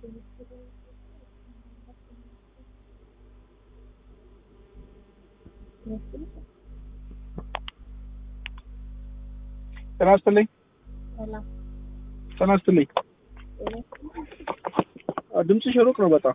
ጤና ይስጥልኝ። ሰላም ጤና ይስጥልኝ። ድምፅሽ ሩቅ ነው በጣም።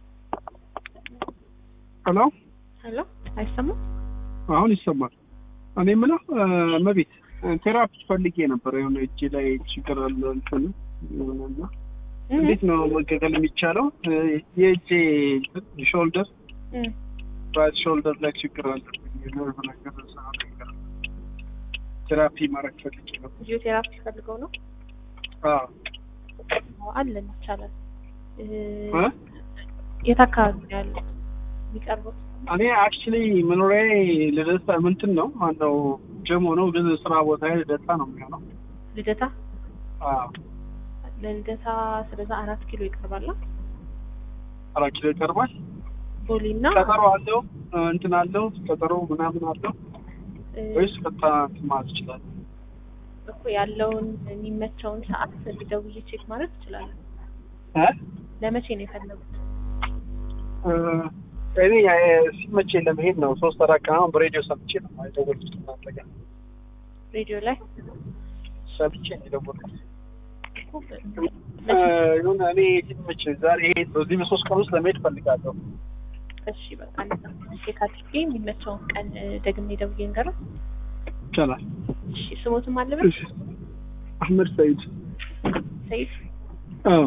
ሄሎ ሄሎ፣ አይሰማም? አሁን ይሰማል። እኔ የምለው መቤት ቴራፒ ፈልጌ ነበር። የሆነ እጅ ላይ ችግር አለ እንትን የሆነና እንዴት ነው መገገል የሚቻለው? የእጄ ሾልደር እም፣ ራይት ሾልደር ላይ ችግር አለ። የነርቭ ነገር እዛ ነገር ቴራፒ ማድረግ ፈልጌ ነበር። ፊዚዮቴራፒ ፈልገው ነው? አዎ አዎ፣ አለን ይቻላል። እ፣ እ? የት አካባቢ ነው ያለው የሚቀርቡት? እኔ አክቹሊ መኖሪያዬ ልደታ ምንትን ነው ማነው ጀሞ ነው፣ ግን ስራ ቦታ ልደታ ነው የሚሆነው። ልደታ አዎ ለልደታ ስለዛ አራት ኪሎ ይቀርባል። አራት ኪሎ ይቀርባል። ቦሌ እና ቀጠሮ አለው እንትን አለው ቀጠሮ ምናምን አለው እ፣ ወይስ ቀጥታ እንትን ማለት ይችላል? እኮ ያለውን የሚመቸውን ሰዓት ደውዬ ቼክ ማድረግ ትችላለን። እ? ለመቼ ነው የፈለጉት? እ፣ እኔ እ፣ ሲመቸኝ ለመሄድ ነው። ሶስት አራት ቀን አሁን በሬዲዮ ሰምቼ ነው የደወልኩት እናንተ ጋር ሬዲዮ ላይ ሰምቼ ነው የደወልኩት። እኮ እ፣ የሆነ እኔ ሲመቸኝ ዛሬ ይሄ በዚህ በሶስት ቀን ውስጥ ለመሄድ ፈልጋለሁ። እሺ በቃ እንደዛ ቼክ አድርጌ የሚመቸውን ቀን እ፣ ደግሜ ደውዬ እንገረው። ይቻላል። እሺ ስሞትም አለበት እሺ አህመድ ሰይድ። ሰይፍ። አዎ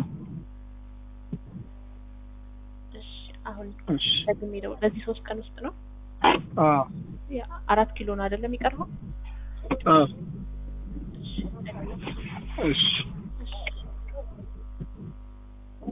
እሺ አሁን እሺ ደግሜ ደውል። በዚህ ሶስት ቀን ውስጥ ነው አዎ ያ አራት ኪሎ ነው አይደለም የሚቀርበው? አዎ እሺ እሺ